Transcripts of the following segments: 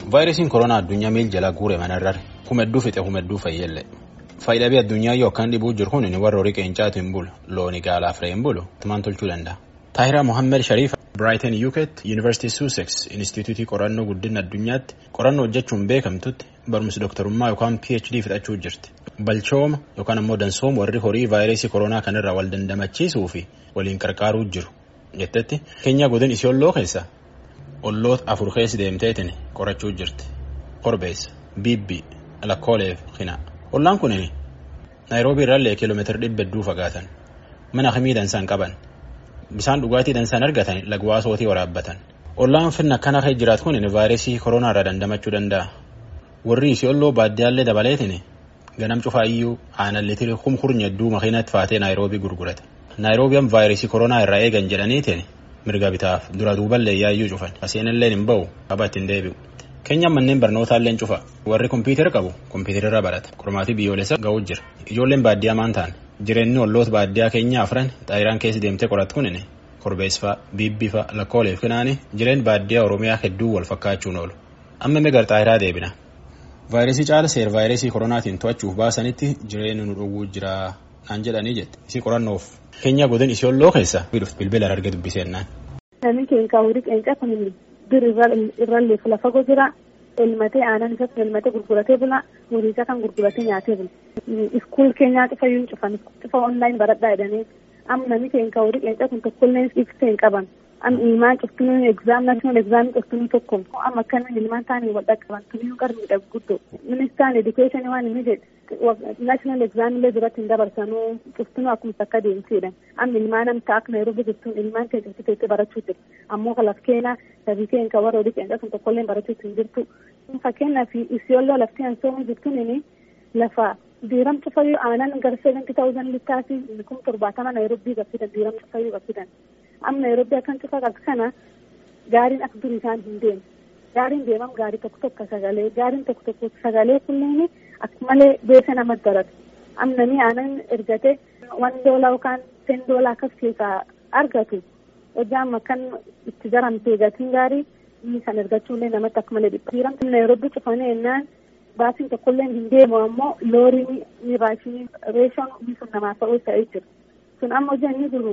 vaayirasiin koronaa addunyaa miil jalaa guure manarrare humedduu fixe humedduu fayyelle faayidaabii addunyaa yoo akkaan dhibuu jiru kun inni warra horii qeencaatu hin bulu looni gaalaaf re'ee hin bulu tumaan tolchuu danda'a. Taahiraa Mohammed Shariif Brighton UK University Sussex Instituutii qorannoo guddina addunyaatti qorannoo hojjechuun beekamtutti barumsa doktorummaa yookaan PhD fixachuu jirti. Balchooma yookaan ammoo dansooma warri horii vaayirasii koronaa kanarraa wal dandamachiisuu fi waliin qarqaaruu jiru jettetti keenyaa godin isiyolloo keessa olloota afur keessa deemteetiin qorachuu jirti. Korbeessa, Bibbi, Lakkooleef, Hina. Ollaan kunin Naayiroobii irraallee kiiloomeetira dhibba hedduu fagaatan. Mana akkamii dansaan qaban. Bisaan dhugaatii dansaan argatan lagwaasootii waraabbatan. Ollaan finna akkana kee jiraatu kun vaayirasii koronaa irraa dandamachuu danda'a. Warri isiyolloo baaddiyaallee dabaleetiin ganam cufaa iyyuu aanan litiri kumkurnya hedduu makiinatti faatee Naayiroobii gurgurate. Naayiroobiyan vaayirasii koronaa irraa eegan jedhaniitiin mirga bitaaf dura duuballee yaayyuu cufan. Aseenillee hin ba'u qaba ittiin deebi'u. Keenyaan manneen barnootaallee cufa. Warri kompiitara qabu kompiitararra barata. Qormaatii biyyoolessa ga'uu jira. Ijoolleen baadiyyaa maan ta'an. Jireenyi olloota baadiyyaa keenyaa afran xaayiraan keessa deemtee qorattu kunin korbeessfaa, biibbifa, lakkooleef kinaani jireen baadiyyaa Oromiyaa hedduu wal fakkaachuun oolu. Amma meeqa xaayiraa deebina. Vaayirasii caala seer vaayirasii koronaatiin to'achuuf baasanitti jireenya nu dhowwuu jira naan jedhanii jette. Isii qorannoof keenyaa godin isiyolloo keessa bilbila arge dubbisennaan. Namni keenya horii qeenca kun bir irrallee lafa jira. elmatee aanan isatti elmatee gurguratee bula horii isaa kan gurguratee nyaatee bula. Iskuul keenyaa cufa yuun cufan cufa onlaayin baradhaa jedhanii amma namni keenya horii qeenca kun tokkollee ibsee hin qaban. Amma ilmaan cuftunuu egzaam naashinaal egzaamii cuftunuu tokko amma akkana ilmaan taanii wal dhaqqaban tunuu qarmiidha guddoo. Ministaan edukeeshinii waan inni jedhe naashinaal egzaamillee duratti hin dabarsanuu cuftunuu akkuma akka deemsiidha. Amma ilmaan amta akka Naayiroobii jirtuun ilmaan keenya cuftu teessee barachuu jirti. Ammoo kalaf keenya sabii keenya kan warra horii qeenca kun tokkollee barachuu hin jirtu. Fakkeenyaaf isiyolloo lafti hansoomuu jirtuun inni lafa diiram cufayyuu aanan gara seventy thousand littaasi kun torbaatama Naayiroobii gabsidan diiram cufayyuu gabsidan. Amma Naayiroobii akkan cufa qabdu kana gaariin akka durii isaan hin deemu. Gaariin deemam gaarii tokko tokko sagalee gaariin tokko tokko sagalee kunneen akka malee beesa namatti daratu. Amma namni aanan ergate wan doolaa yookaan ten doolaa akkas keessaa argatu hojjaan akkan itti garamtee gatiin gaarii inni kan ergachuullee namatti akka malee dhipha. Diiramti Naayiroobii cufanii ennaan baasiin tokkollee hin deemu ammoo loorii ni raashinii reeshoon inni sun namaaf ta'uu ta'ee jira. Sun amma hojii inni jiru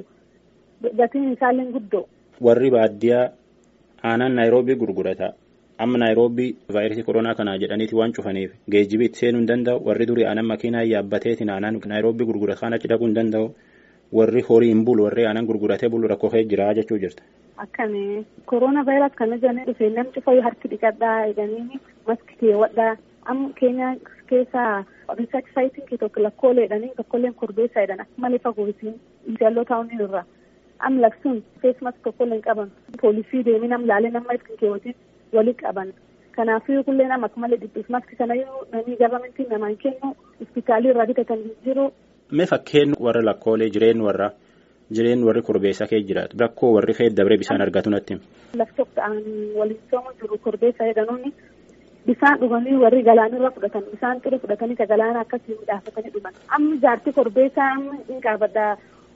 gatiin isaallee guddoo. Warri baadiyyaa aanan Naayiroobii gurgurata. Amma Naayiroobii vaayirasii koronaa kanaa jedhaniiti waan cufaniif geejjibii itti seenuu hin danda'u. Warri durii aanan makiinaa yaabbateetiin aanan Naayiroobii gurgurata kan achi dhaquu hin danda'u. Warri horii hin bulu warri aanan gurguratee bulu rakkoo kee jira jechuu jirta. Akkami koronaa vaayirasii kana jedhanii dhufee namni cufa harki dhiqadhaa jedhanii maski keewwadhaa. Amma keenya keessaa riisarch saayitiin tokko lakkoolee jedhanii tokkolleen korbeessaa jedhan akka malee fagoo isiin jalloo taa'uun irra. Am laksuun feesmas tokkollee hin qaban. Poolisii deemee nam laalee nama ittiin keewwatiin walii qaban. Kanaafuu kullee nama akka malee dhibbiif maski sanayyuu namni gabamentiin namaan kennu hospitaalii irraa bitatan jiru. Mee fakkeen warra lakkoolee jireenyu warra jireenyu warri korbeessaa kee jiraatu rakkoo warri kee dabree bishaan argatu natti. Lafti tokko ta'an waliin soomu jiru korbeessaa jedhanuuni bishaan dhuganii warri galaanirra fudhatan bishaan ture fudhatanii ka galaana akkasii midhaafatanii dhugan. Amma jaartii korbeessaa amma hin qabadha.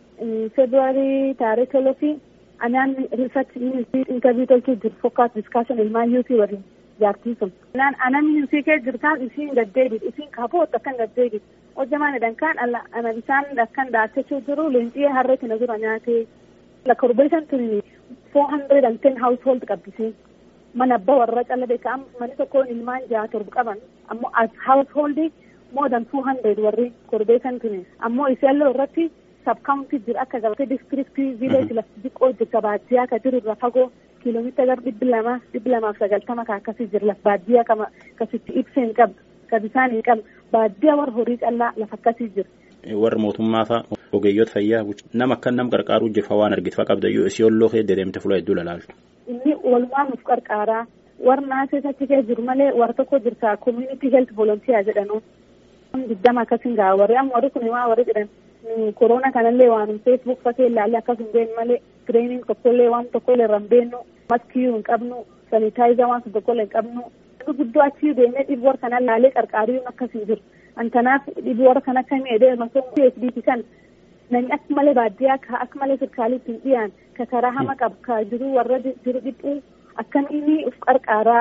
Februaarii taarikh toloofi anaan riisarch intarvii tolchuu jiru fokkaat diskaashin ilmaan yuutii waliin jaartii sun. Anaan yuutii kee jirtaan isiin gaddeebiit isiin kaboot akkan gaddeebiit. hojjamaan jedhan kan ana bishaan akkan daachachuu jiru leenxii harreetti na jira nyaatee la korbeessan tuni four hundred and ten household qabbisee mana abbaa warra calla beeka manni tokko ilmaan jaha torba qaban ammoo as household more than two hundred warri korbeessan tuni ammoo isaallee irratti sabkaawuntii jira akka gabatee diskiriptii viileeji lafti xiqqoo jirta baadiyyaa ka jiru irra fagoo kiiloomeetira gara dhibbi lama dhibbi lamaaf sagaltama ka akkasii jira laf baadiyyaa kama kasitti ibsee hin qabdu ka bishaan hin qabdu baadiyyaa warra horii callaa lafa akkasii jira. Warra mootummaa fa'a ogeeyyoota fayyaa nama akka nam qarqaaruu jirfa waan argitfa qabda yoo isiyolloo kee deemte fuula hedduu lalaaltu. Inni walumaa nuuf qarqaaraa warra naasee achi kee jiru malee warra tokko jirta community health volunteer jedhanu. Diddama akkasiin gaa warri amma warri kun waa warri jedhan korona kanallee waan feesbuuk fakee ilaalle akkas hin beeknu malee tireening tokkollee waan tokkollee irra hin beennu maskiyuu hin qabnu sanitaayiza waan tokkollee hin qabnu. guddoo achii deemee dhibee warra kana laalee qarqaaruu akkas hin jiru. Antanaaf dhibee warra kana akkamii edee masoo PhD kan namni akka malee baadiyyaa ka akka malee sirkaalitti hin dhiyaan ka karaa hama qabu ka jiru warra jiru dhiphuu akkamiin uf qarqaaraa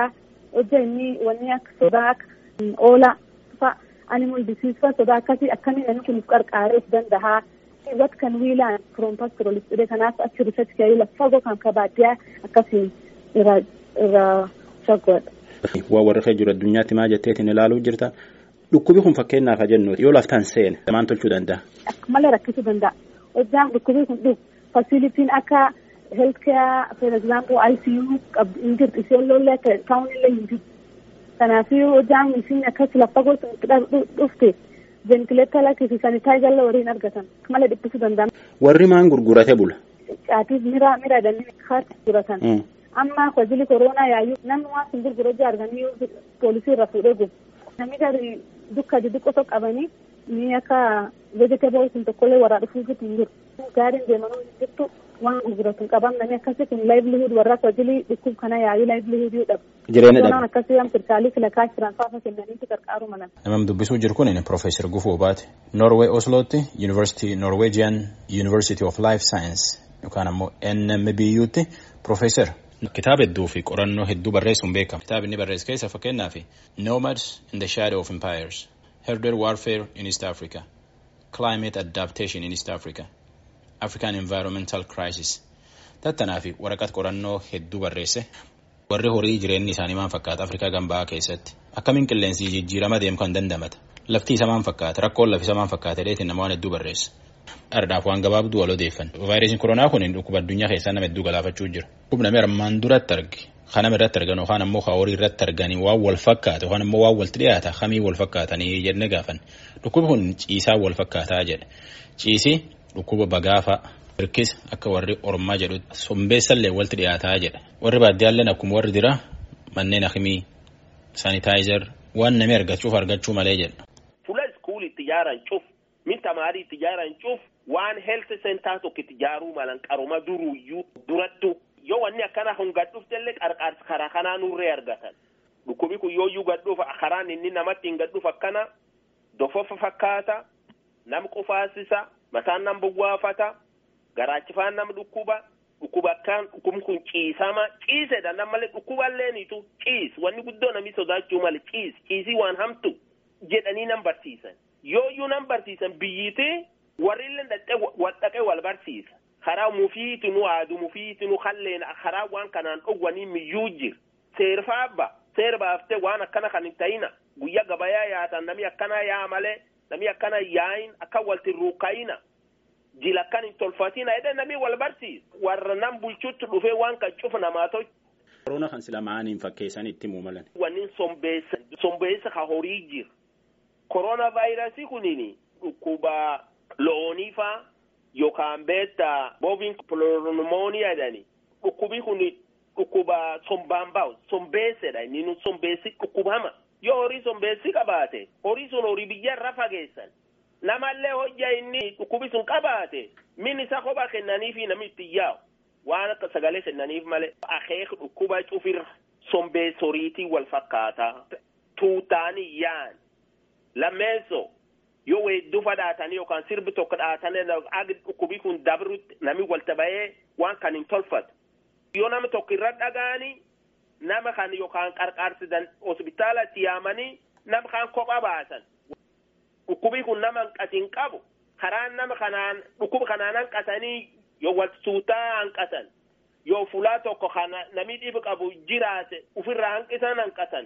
hojja inni wanni akka sodaa akka oola fa animal disease fa sodaa akkasii akkamiin namni kun qarqaareef danda'a. What can we learn from pastoralist jedhee kanaaf achi research ka'ee lafa fagoo kan kabaaddiyaa akkasiin irraa irraa fagoodha. Waa warra kee jiru addunyaatti maa jetteetiin ilaaluu jirta. Dhukkubi kun fakkeenyaaf haa jennu yoo laftaan seene maal tolchuu danda'a? Akka malee rakkisuu danda'a. Hojjaan dhukkubii kun dhufu faasilitiin akka health care for example ICU qabdu hin jirtu isheen lollee akka taa'uun illee hin jirtu. Kanaafuu hojjaan isiin akkas lafa gosa dhufte ventileetaa lakkisi sanitaayiza illee waliin argatan malee dhiphisuu danda'a. Warri maan gurgurate bula? Caatiif mira mira dannii kaatti gurguratan. Amma kwajili koronaa yaayyuu namni waan sun gurgura ija arganii poolisii irra fuudhee gubu. Namni gadi dukka xixiqqoo qabanii ni akka vegetable sun tokkollee warraa dhufuu jiru hin jiru. Gaariin deemanuu hin jirtu waan gurguratu hin qaban namni akkasii kun livelihood warra kwajili dhukkub kana yaayyuu livelihood dhabu. Jireenya dhabu. Koronaan akkasii waan sirkaalii filakaa jiran faafa kennaniiti qarqaaru malan. Namni dubbisuu jiru kun Profeesar Gufuu Baate. Norway Oslootti Yuunivarsiitii Norwegian University of Life Science yookaan ammoo NMBUtti Profeesar. Kitaaba hedduu fi qorannoo hedduu barreessuun beekama. Kitaaba inni barreesse keessa fakkeenyaaf Nomads in the Shadow of Empires, Herder Warfare in East Africa, Climate Adaptation in East Africa, African Environmental Crisis. Tattanaa fi waraqata qorannoo hedduu barreesse. Warri horii jireenyi isaanii maal fakkaata Afrikaa gambaa keessatti? Akkamiin qilleensi jijjiirama deemu kan dandamata? Lafti isa maal fakkaata? Rakkoon lafi isa maal fakkaata? Dheetiin nama waan hedduu barreesse. Ardhaaf waan gabaabduu wal odeeffan. Vaayirasiin koronaa kun dhukkuba addunyaa keessaa nama hedduu galaafachuu jira. Dhukkuba namni armaan duratti arge. Kan nama irratti argan yookaan ammoo kan horii irratti arganii waan wal fakkaata yookaan ammoo waan walitti dhiyaata kamii wal fakkaatanii jennee gaafan. Dhukkubi kun ciisaa wal fakkaataa jedha. Ciisii dhukkuba bagaafa hirkis akka warri ormaa jedhu sombeessallee walitti dhiyaataa jedha. Warri baadiyyaalleen akkuma warri dira manneen akimii saanitaayizer waan namni argachuuf argachuu malee jedha. Fuula iskuulitti ijaaran cuf min tamaarii itti ijaaran cuf waan health center tokko itti ijaaruu malan qaruma duruyyuu durattu yoo wanni akkana kun gad dhuftellee qarqaarsa karaa kanaa nurree argatan dhukkubi kun yooyyuu gad dhufa karaan inni namatti hin gad dhufa akkana dofofa fakkaata nam qufaasisa mataan nam buwwaafata garaachifaan nam dhukkuba dhukkuba akkaan dhukkubni kun ciisama ciisedha nam malee dhukkuballeenitu ciis wanni guddoo namni sodaachuu malee ciis ciisii waan hamtu jedhanii nam barsiisan yooyyuu nam barsiisan biyyiitii warrillee dhaqee wal dhaqee wal barsiisa karaa mufiitinu aadu mufiitinu kalleen karaa waan kanaan dhowwanii miyyuu jir seerfaabba seer baaftee waan akkana kan hin ta'ina guyyaa gabayaa yaatan nami akkana yaa malee nami akkana yaayin akka walti ruukayina jila akkan hin tolfatina jedhee nami wal barsiisa warra nam bulchutti dhufee waan kan cufa namaa tolchu. Korona kan sila maaniin fakkeessan itti muumalan. Wanni sombeessa sombeessa ka horii jira. Korona vaayirasii kuniin dhukkuba loonii faa yookaan beetta booviin piloomooniyaa jedhani dhukkubi kun dhukkuba sombaan bahu sombeessedha inni nu sombeessi dhukkubama yoo horii sombeessi qabaate horii sun horii biyya irra fageessan namallee hojja inni dhukkubi sun qabaate min isa kophaa kennaniifi namni itti yaa'u waan akka sagalee kennaniif malee akeek dhukkuba cufirra sombeessa horiitii wal fakkaataa tuutaanii yaan lammeessoo yoo weedduu fadhaatanii yookaan sirbi tokko dhaatanii dhukkubii kun dabrutti nami walta bahee waan kan hin tolfatu. Yoo nama tokko irra dhagaanii nama kan yookaan qarqaarsidan hospitaalatti yaamanii nama kan kophaa baasan. Dhukkubii kun nama hanqatiin qabu karaan nama kanaan dhukkuba kanaan hanqatanii yoo wal suutaa hanqatan yoo fulaa tokko kana nami dhibu qabu jiraate ofirraa hanqisan hanqatan.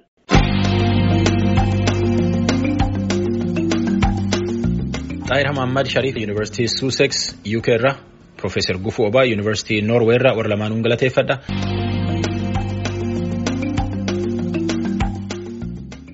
Xaahir Hamammad Shariif Yuunivarsiitii Sussex UK irraa Profeesar Gufuu Obaa Yuunivarsiitii Noorwee irraa warra lamaanuun galateeffadha.